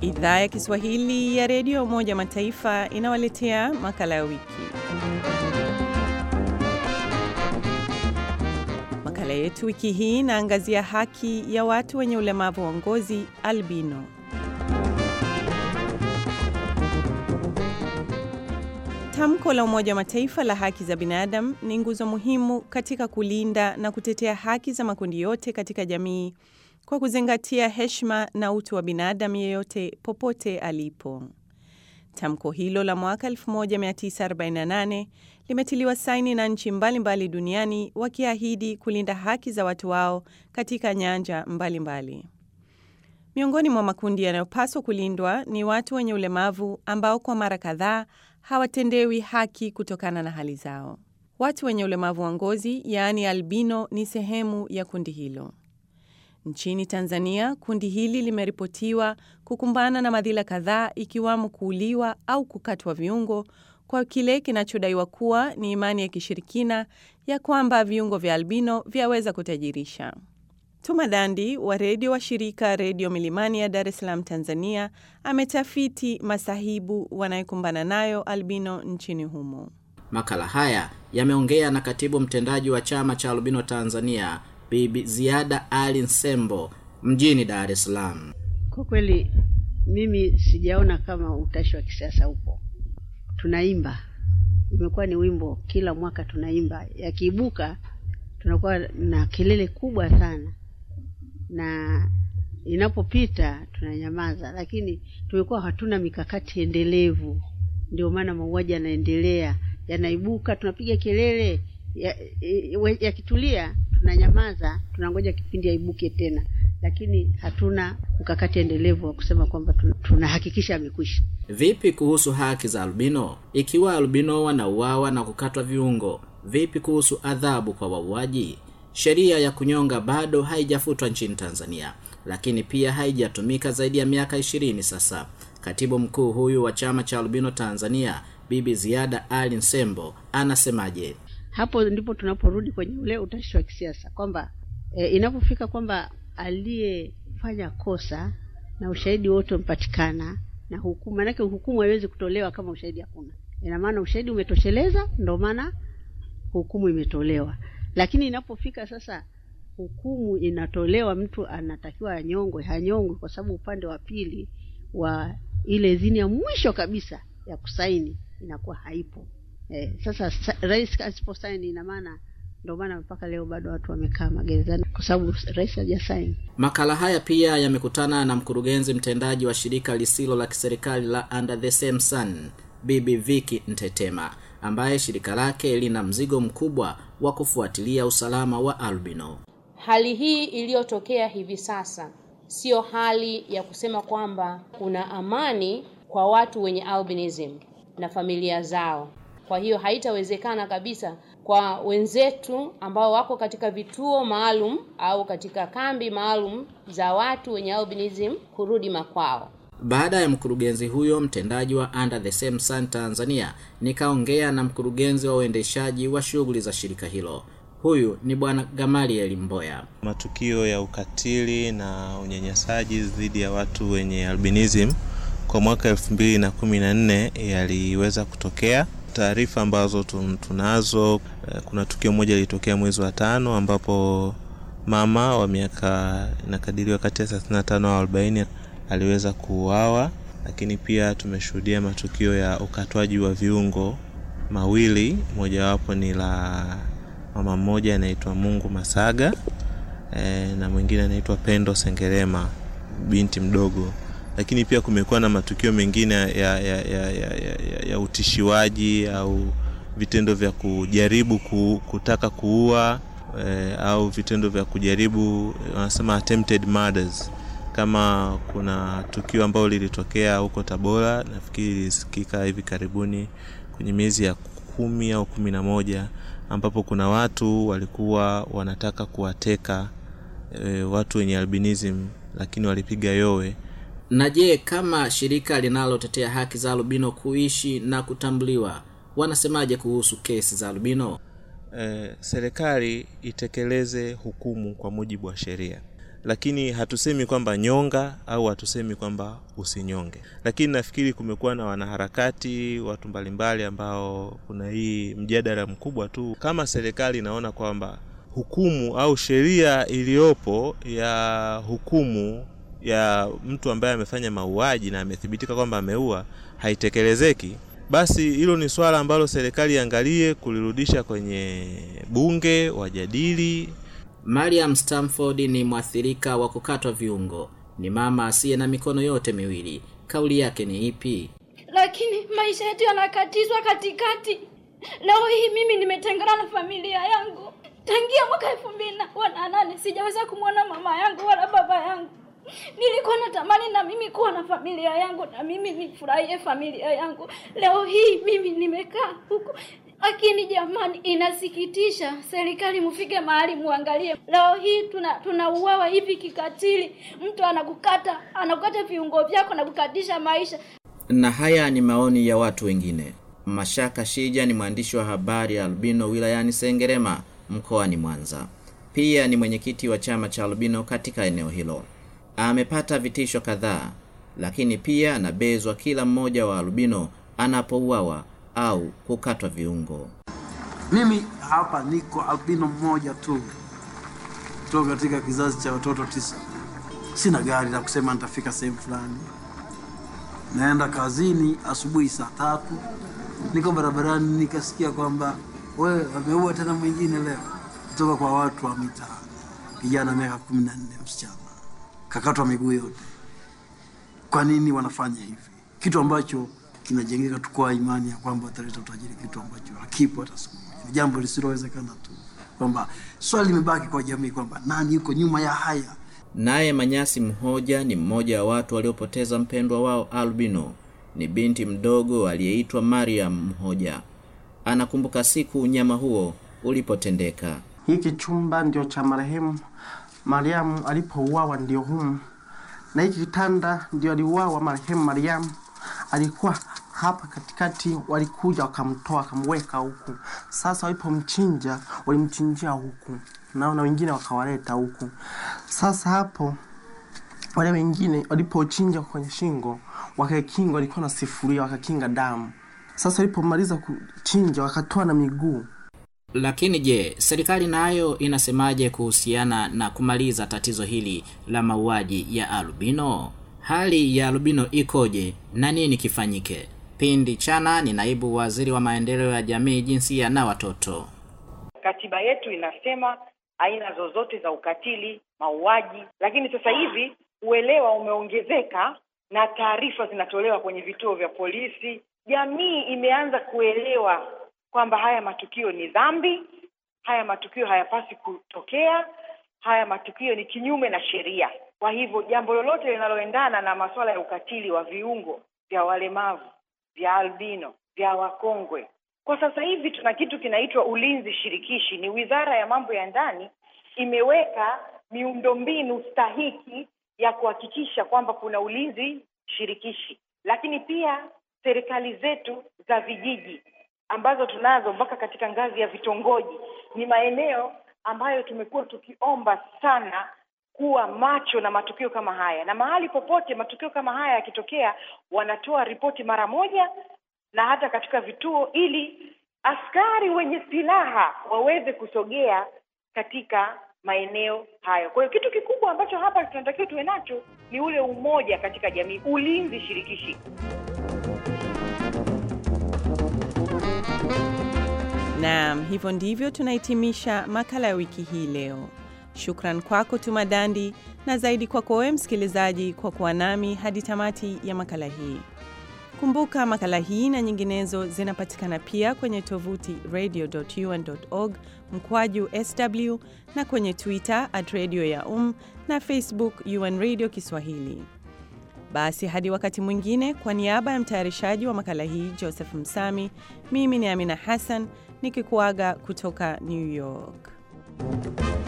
Idhaa ya Kiswahili ya redio ya Umoja wa Mataifa inawaletea makala ya wiki. Makala yetu wiki hii inaangazia haki ya watu wenye ulemavu wa ngozi albino. Tamko la Umoja wa Mataifa la haki za binadamu ni nguzo muhimu katika kulinda na kutetea haki za makundi yote katika jamii kwa kuzingatia heshima na utu wa binadamu yeyote popote alipo. Tamko hilo la mwaka 1948 limetiliwa saini na nchi mbalimbali duniani wakiahidi kulinda haki za watu wao katika nyanja mbalimbali mbali. Miongoni mwa makundi yanayopaswa kulindwa ni watu wenye ulemavu ambao kwa mara kadhaa hawatendewi haki kutokana na hali zao. Watu wenye ulemavu wa ngozi yaani albino ni sehemu ya kundi hilo. Nchini Tanzania, kundi hili limeripotiwa kukumbana na madhila kadhaa ikiwamo kuuliwa au kukatwa viungo kwa kile kinachodaiwa kuwa ni imani ya kishirikina ya kwamba viungo vya albino vyaweza kutajirisha. Tuma Dandi wa redio wa shirika Redio Milimani ya Dar es Salaam, Tanzania, ametafiti masahibu wanayokumbana nayo albino nchini humo. Makala haya yameongea na katibu mtendaji wa chama cha albino Tanzania, Bibi Ziada Ali Nsembo mjini Dar es Salaam. Kwa kweli mimi sijaona kama utashi wa kisiasa upo. Tunaimba, imekuwa ni wimbo kila mwaka tunaimba, yakiibuka tunakuwa na kelele kubwa sana, na inapopita tunanyamaza, lakini tumekuwa hatuna mikakati endelevu. Ndio maana mauaji yanaendelea, yanaibuka, tunapiga kelele, yakitulia ya tunanyamaza, tunangoja kipindi aibuke tena, lakini hatuna mkakati endelevu wa kusema kwamba tunahakikisha amekwisha. Vipi kuhusu haki za albino? Ikiwa albino wanauawa na kukatwa viungo, vipi kuhusu adhabu kwa wauaji? Sheria ya kunyonga bado haijafutwa nchini Tanzania, lakini pia haijatumika zaidi ya miaka ishirini sasa. Katibu mkuu huyu wa chama cha albino Tanzania, Bibi Ziada Ali Nsembo, anasemaje? Hapo ndipo tunaporudi kwenye ule utashi wa kisiasa kwamba e, inapofika kwamba aliyefanya kosa na ushahidi wote umepatikana na hukumu, manake hukumu haiwezi kutolewa kama ushahidi hakuna. Ina maana ushahidi umetosheleza, ndio maana hukumu imetolewa. Lakini inapofika sasa hukumu inatolewa, mtu anatakiwa anyongwe, hanyongwe kwa sababu upande wa pili wa ile idhini ya mwisho kabisa ya kusaini inakuwa haipo. Eh, sasa sa, rais asiposaini ina maana ndio maana mpaka leo bado watu wamekaa magerezani kwa sababu rais hajasaini. Makala haya pia yamekutana na mkurugenzi mtendaji wa shirika lisilo la kiserikali la Under the Same Sun, Bibi Viki Ntetema, ambaye shirika lake lina mzigo mkubwa wa kufuatilia usalama wa albino. Hali hii iliyotokea hivi sasa siyo hali ya kusema kwamba kuna amani kwa watu wenye albinism na familia zao. Kwa hiyo haitawezekana kabisa kwa wenzetu ambao wako katika vituo maalum au katika kambi maalum za watu wenye albinism kurudi makwao. Baada ya mkurugenzi huyo mtendaji wa Under the Same Sun Tanzania, nikaongea na mkurugenzi wa uendeshaji wa shughuli za shirika hilo. Huyu ni Bwana Gamaliel Mboya. Matukio ya ukatili na unyanyasaji dhidi ya watu wenye albinism kwa mwaka elfu mbili na kumi na nne yaliweza kutokea taarifa ambazo tunazo. Kuna tukio moja lilitokea mwezi wa tano ambapo mama wa miaka inakadiriwa kati ya 35 au 40 aliweza kuuawa, lakini pia tumeshuhudia matukio ya ukatwaji wa viungo mawili, mojawapo ni la mama mmoja anaitwa Mungu Masaga e, na mwingine anaitwa Pendo Sengerema, binti mdogo lakini pia kumekuwa na matukio mengine ya, ya, ya, ya, ya, ya utishiwaji au vitendo vya kujaribu ku, kutaka kuua e, au vitendo vya kujaribu wanasema attempted murders. Kama kuna tukio ambalo lilitokea huko Tabora, nafikiri lilisikika hivi karibuni kwenye miezi ya kumi au kumi na moja ambapo kuna watu walikuwa wanataka kuwateka e, watu wenye albinism lakini walipiga yowe na je, kama shirika linalotetea haki za albino kuishi na kutambuliwa wanasemaje kuhusu kesi za albino? Eh, serikali itekeleze hukumu kwa mujibu wa sheria lakini hatusemi kwamba nyonga au hatusemi kwamba usinyonge. Lakini nafikiri kumekuwa na wanaharakati, watu mbalimbali ambao kuna hii mjadala mkubwa tu, kama serikali inaona kwamba hukumu au sheria iliyopo ya hukumu ya mtu ambaye amefanya mauaji na amethibitika kwamba ameua haitekelezeki, basi hilo ni swala ambalo serikali iangalie kulirudisha kwenye bunge, wajadili. Mariam Stamford ni mwathirika wa kukatwa viungo, ni mama asiye na mikono yote miwili. Kauli yake ni ipi? lakini maisha yetu yanakatizwa katikati. Leo hii mimi nimetengana na familia yangu tangia mwaka elfu mbili na nane. Sijaweza kumwona mama yangu wala baba yangu. Nilikuwa natamani na mimi kuwa na familia yangu na mimi nifurahie familia yangu. Leo hii mimi nimekaa huku, lakini jamani, inasikitisha. Serikali mfike mahali muangalie. Leo hii tuna tunauawa hivi kikatili, mtu anakukata anakukata viungo vyako na kukatisha maisha. Na haya ni maoni ya watu wengine. Mashaka Shija ni mwandishi wa habari ya albino wilayani Sengerema mkoani Mwanza. Pia ni mwenyekiti wa chama cha albino katika eneo hilo. Amepata vitisho kadhaa, lakini pia anabezwa kila mmoja wa albino anapouawa au kukatwa viungo. Mimi hapa niko albino mmoja tu kutoka katika kizazi cha watoto tisa. Sina gari la kusema nitafika sehemu fulani. Naenda kazini asubuhi saa tatu, niko barabarani nikasikia kwamba wewe wameua tena mwingine leo, kutoka kwa watu wa mitaani. Kijana miaka kumi na nne, msichana kakatwa miguu yote. Kwa nini wanafanya hivi? Kitu ambacho kinajengeka tu kwa imani ya kwamba wataleta utajiri, kitu ambacho hakipo hata siku moja. Ni jambo lisilowezekana tu, kwamba swali limebaki kwa jamii kwamba nani yuko nyuma ya haya. Naye Manyasi Mhoja ni mmoja wa watu waliopoteza mpendwa wao albino. Ni binti mdogo aliyeitwa Mariam Mhoja. Anakumbuka siku unyama huo ulipotendeka. Hiki chumba ndio cha marehemu Mariamu alipouawa, ndio humu, na hiki kitanda ndio aliuawa marehemu Mariamu. Alikuwa hapa katikati, walikuja wakamtoa wakamweka huku. Sasa walipomchinja walimchinjia huku, nao na wengine wakawaleta huku. Sasa hapo wale wengine walipochinja kwenye shingo wakakinga, walikuwa na sifuria wakakinga damu. Sasa walipomaliza kuchinja wakatoa na miguu. Lakini je, serikali nayo inasemaje kuhusiana na kumaliza tatizo hili la mauaji ya albino? Hali ya albino ikoje na nini kifanyike? Pindi Chana ni naibu waziri wa maendeleo ya jamii, jinsia na watoto. Katiba yetu inasema aina zozote za ukatili, mauaji, lakini sasa hivi uelewa umeongezeka na taarifa zinatolewa kwenye vituo vya polisi. Jamii imeanza kuelewa kwamba haya matukio ni dhambi, haya matukio hayapasi kutokea, haya matukio ni kinyume na sheria. Kwa hivyo jambo lolote linaloendana na masuala ya ukatili wa viungo vya walemavu, vya albino, vya wakongwe, kwa sasa hivi tuna kitu kinaitwa ulinzi shirikishi. Ni Wizara ya Mambo ya Ndani imeweka miundombinu stahiki ya kuhakikisha kwamba kuna ulinzi shirikishi, lakini pia serikali zetu za vijiji ambazo tunazo mpaka katika ngazi ya vitongoji ni maeneo ambayo tumekuwa tukiomba sana kuwa macho na matukio kama haya, na mahali popote matukio kama haya yakitokea, wanatoa ripoti mara moja, na hata katika vituo, ili askari wenye silaha waweze kusogea katika maeneo hayo. Kwa hiyo kitu kikubwa ambacho hapa tunatakiwa tuwe nacho ni ule umoja katika jamii, ulinzi shirikishi. Naam, hivyo ndivyo tunahitimisha makala ya wiki hii leo. Shukran kwako Tuma Dandi na zaidi kwako wewe msikilizaji kwa kuwa nami hadi tamati ya makala hii. Kumbuka makala hii na nyinginezo zinapatikana pia kwenye tovuti radio.un.org mkwaju sw na kwenye Twitter at radio ya um na Facebook UN Radio Kiswahili. Basi hadi wakati mwingine, kwa niaba ya mtayarishaji wa makala hii Joseph Msami, mimi ni Amina Hassan nikikuaga kutoka New York.